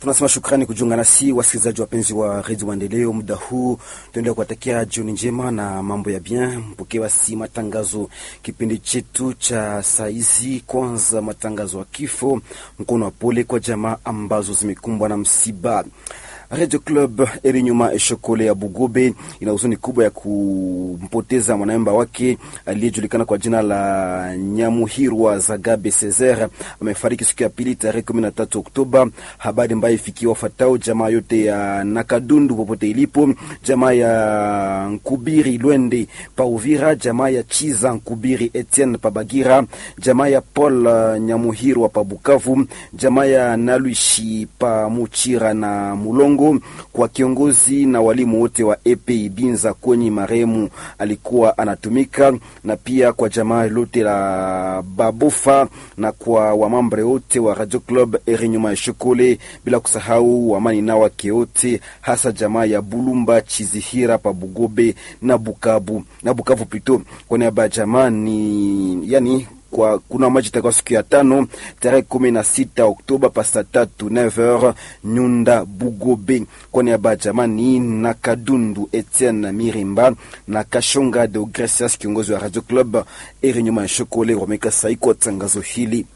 Tunasema shukrani kujiunga nasi wasikilizaji wapenzi wa redio Maendeleo. Muda huu tuendelea kuwatakia jioni njema na mambo ya bien. Mpokewa si matangazo kipindi chetu cha saizi. Kwanza matangazo ya kifo, mkono wa pole kwa jamaa ambazo zimekumbwa na msiba. Radio Club Erinyuma Eshokole ya Bugobe ina huzuni kubwa ya kumpoteza mwanamemba wake aliyejulikana kwa jina la Nyamuhirwa Zagabe Cesar. Amefariki siku ya pili tarehe 13 Oktoba. Habari ambayo ifikia wafatao jamaa yote ya Nakadundu popote ilipo, jamaa ya Nkubiri Lwende pa Uvira, jamaa ya Chiza Nkubiri Etienne pa Bagira, jamaa ya Paul uh, Nyamuhirwa pa Bukavu, jamaa ya Naluishi pa Muchira na Mulongo kwa kiongozi na walimu wote wa EP Binza kwenye marehemu alikuwa anatumika, na pia kwa jamaa lote la Babofa na kwa wamambre wote wa Radio Club Erinyuma ya Shokole, bila kusahau wamani na wake wote, hasa jamaa ya Bulumba Chizihira pa Bugobe na Bukavu na Bukavu plito. Kwa niaba ya jamaa ni yani kwa kuna maji itakuwa siku ya tano tarehe kumi na sita Oktoba pasta tatu 9h Nyunda Bugobe. Kwa niaba ya jamani na Kadundu Etienne Mirimba na Kashonga de Gracias, kiongozi wa Radio Club Erinyuma ya Shokole wameka saiko tangazo hili.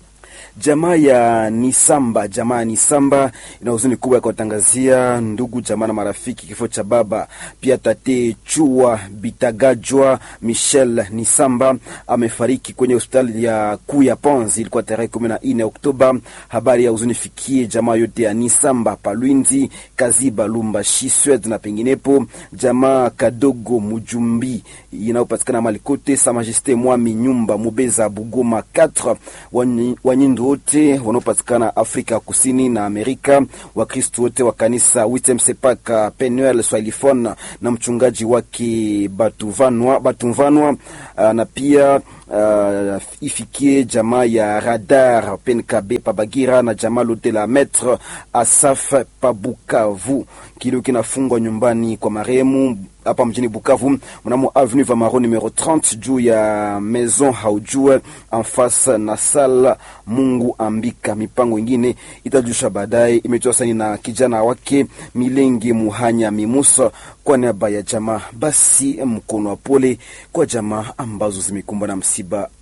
Jamaa ya Nisamba, jamaa ya Nisamba ina huzuni kubwa ya kuwatangazia ndugu jamaa na marafiki kifo cha baba pia tate Chua Bitagajwa Michel Nisamba amefariki kwenye hospitali ya kuu ya Panzi, ilikuwa tarehe kumi na nne Oktoba. Habari ya huzuni fikie jamaa yote ya Nisamba Palwinzi, Kaziba, Lumbashi, Swed na penginepo. Jamaa Kadogo Mujumbi inayopatikana Malikote, Sa Majesté Mwami Nyumba Mubeza Bugoma 4 Wanyindu wote wanaopatikana Afrika Kusini na Amerika, Wakristo wote wa kanisa Witem Sepaka Penuel Swahilifon na mchungaji wake Batuvanwa, Batuvanwa na pia Uh, ifikie jamaa ya Radar Penkabe Pabagira na jamaa lote la Maître Asaf Pabukavu. Kilio kinafungwa nyumbani kwa marehemu hapa mjini Bukavu mnamo avenue Vamaro numero 30 juu ya maison haujue en face na sala Mungu Ambika. Mipango ingine itajusha baadaye. Imetoa saini na kijana wake Milenge Muhanya Mimusa kwa niaba ya jamaa. Basi mkono wa pole kwa jamaa ambazo zimekumbwa na msiba